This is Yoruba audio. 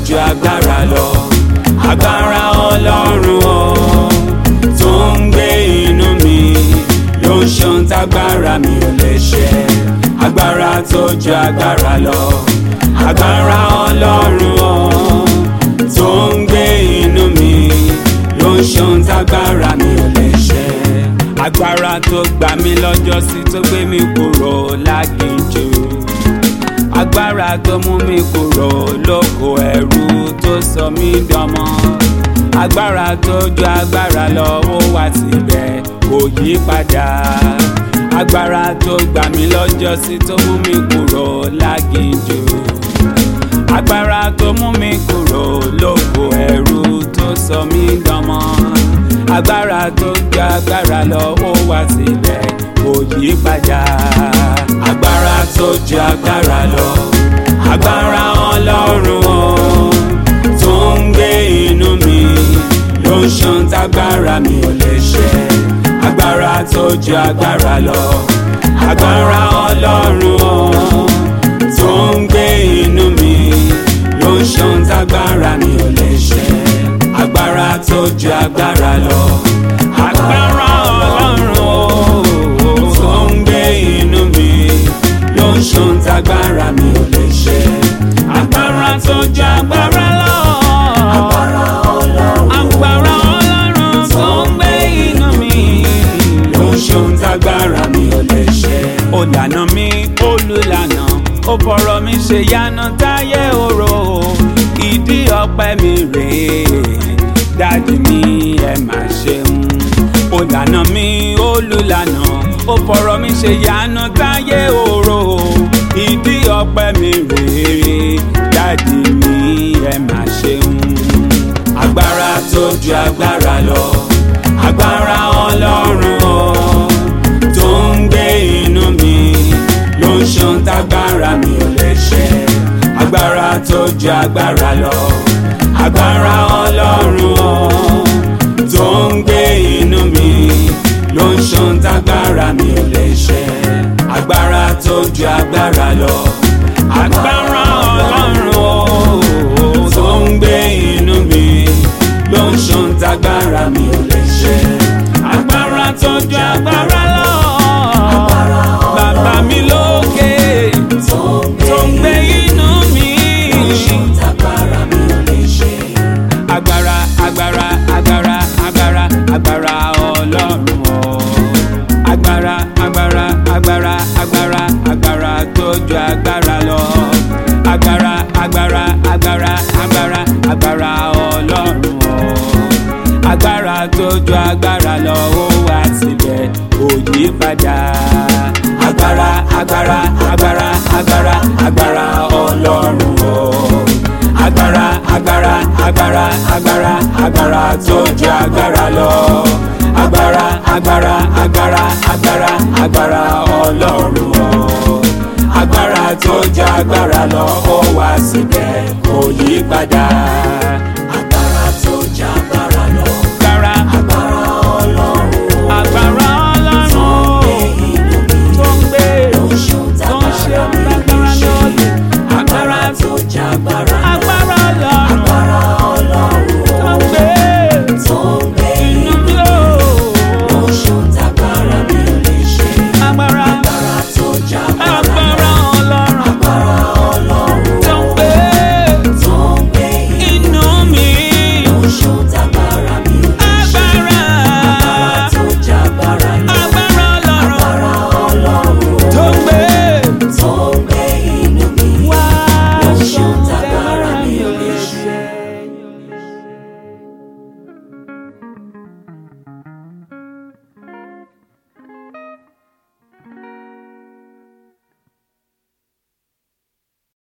ju agbára lọ agbára ọlọ́run o tó ń gbé inú mi ló ń ṣeun tágbára mi ò lè ṣe agbára tó ju agbára lọ agbára ọlọ́run o tó ń gbé inú mi ló ń ṣeun tágbára mi ò lè ṣe agbára tó gbà mí lọ́jọ́ sí tó gbé mi kúrò láginjù agbára tó mú mi kúrò lóko ẹrú tó sọ mí dọmọ agbára tó ju agbára lọ ó wà síbẹ̀ kò yí padà agbára tó gbà mí lọ́jọ́ sí tó mú mi kúrò láginjù agbára tó mú mi kúrò lóko ẹrú tó sọ mí dọmọ agbára tó ju agbára lọ ó wà síbẹ̀ kò yí padà agbára tó ju agbára lọ agbára ọlọ́run o tó ń gbé inú mi ló ń ṣan tágbára mi ò lè ṣe agbára tó ju agbára lọ agbára ọlọ́run o tó ń gbé inú mi ló ń ṣan tágbára mi ò lè ṣe agbára tó ju agbára lọ agbára ọlọ́run o tó ń gbé inú mi ló ń ṣan tágbára mi ò lè ṣe agbára tó ju agbára lọ agbára ọlọ́run tó ń gbé inú mi ló ń ṣan tágbára mi ò lè ṣe. ó lànà mi olùlànà ó fọ̀rọ̀ mi ṣe yánà táyé oró ìdí ọpẹ́ mi rèé dájú mi ẹ má ṣeun ó lànà mi olùlànà ó fọ̀rọ̀ mi ṣe yánà táyé oró ìdí ọpẹ́ mi rèé dájú mi ẹ má ṣeun agbára tó ju agbára lọ agbára ọlọ́run o tó ń gbé inú mi ló ń ṣan tágbára mi ò lè ṣe agbára tó ju agbára lọ agbára ọlọ́run o tó ń gbé inú mi ló ń ṣan tágbára mi ò lè ṣe agbára tó ju agbára lọ agbára ọlọ́run o tó ń gbé inú mi ló ń ṣan tágbára mi ò lè ṣe agbára tó ju agbára lọ bàbá mi lókè tó ń gbé inú mi agbára agbára agbára agbára agbára ọlọ́run o agbára agbára agbára agbára agbára tó ju agbára lọ agbára agbára agbára agbára agbára ọlọ́run o agbára tó ju agbára lọ ó wà síbẹ̀ kò yí padà agbára agbára agbára agbára agbára ọlọ́run o agbára agbára agbára agbára agbára tó ju agbára lọ agbára agbára agbára agbára agbára ọlọ́run o agbára tó ju agbára lọ ó wà síbẹ̀ kò yí padà.